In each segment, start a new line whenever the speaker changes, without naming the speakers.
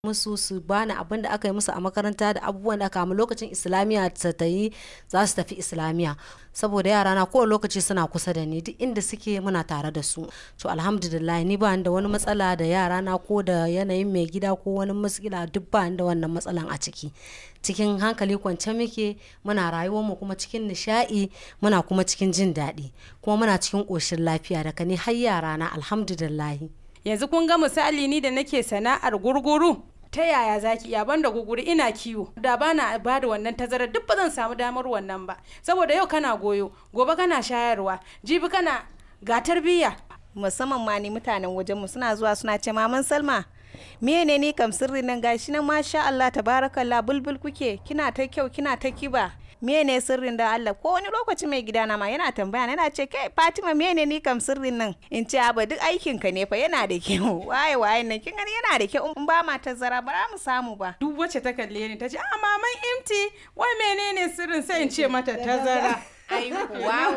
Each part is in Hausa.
musu su bani abin da aka yi musu a makaranta da abubuwan da aka lokacin islamiyya ta ta yi za su tafi islamiyya saboda yara na kowane lokaci suna kusa da ni duk inda suke muna tare da su to alhamdulillah ni ba da wani matsala da yara na ko da yanayin mai gida ko wani matsala duk ba da wannan matsalan a ciki cikin hankali kwance muke muna rayuwar mu kuma cikin nishaɗi muna kuma cikin jin daɗi kuma muna cikin ƙoshin lafiya daga ni har yara na alhamdulillah
yanzu kun ga misali ni da nake sana'ar gurguru ta yaya zaki iya banda guguri ina kiwo da bana ba da wannan tazarar duk ba zan samu damar wannan ba saboda yau kana goyo gobe kana shayarwa jibi kana ga tarbiyya
musamman ma ni mutanen wajenmu suna zuwa suna ce maman salma mene ne kam sirri nan gashi nan masha Allah tabarakallah bulbul kuke kina ta kyau kina ta kiba mene sirrin da Allah ko wani lokaci mai gidana ma yana tambaya yana ce kai Fatima mene ni kam sirrin nan in ce ba duk aikin ka ne fa yana da kyau waye waye nan kin gani yana da kyau in ba ma tazara ba za mu samu ba
duk wacce ta kalle ni ta ce a maman imti wai menene sirrin sai in ce mata tazara
wow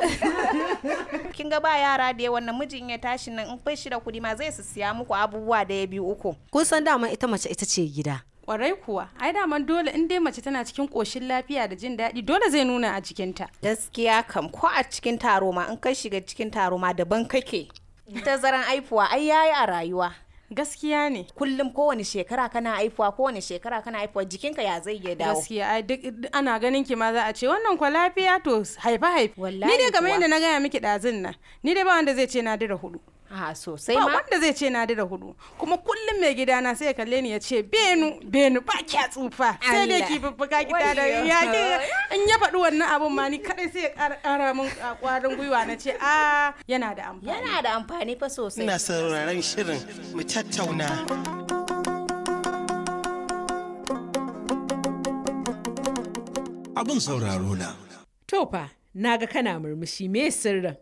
kin ga ba yara da yawan namijin ya tashi nan in kai shi da kudi ma zai su siya muku abubuwa da ya biyu uku
kun san dama ita mace ita ce gida
kwarai kuwa ai daman dole in dai mace tana cikin koshin lafiya da jin daɗi dole zai nuna a jikinta
gaskiya kam ko a cikin taro ma in kai shiga cikin taro ma daban kake tazaran aifuwa ai yayi a rayuwa
gaskiya ne
kullum kowane shekara kana aifuwa kowane shekara kana aifuwa jikinka ya zai ya dawo
gaskiya ai duk ana ganin ki ma za a ce wannan kwa lafiya to haifa haifa
Wallahi
ni dai kamar
kuwa.
yadda na gaya miki ɗazun nan ni dai ba wanda zai ce na dira hudu
a sosai
ba
ma
wanda zai ce na dira hudu kuma kullum mai gidana sai ya kalle ni ya ce benu benu ba kya tsufa sai dai
Allah.
ki fuffuka ki ta da
Wayyo.
ya ki in ya faɗi wannan abun ma ni kadai sai ya ƙara ƙara min a ƙwarin gwiwa na ce a yana da amfani
yana da amfani fa sosai
Ina sauraron shirin mu tattauna.
Abin sauraro na.
To fa, naga kana murmushi me sirrin.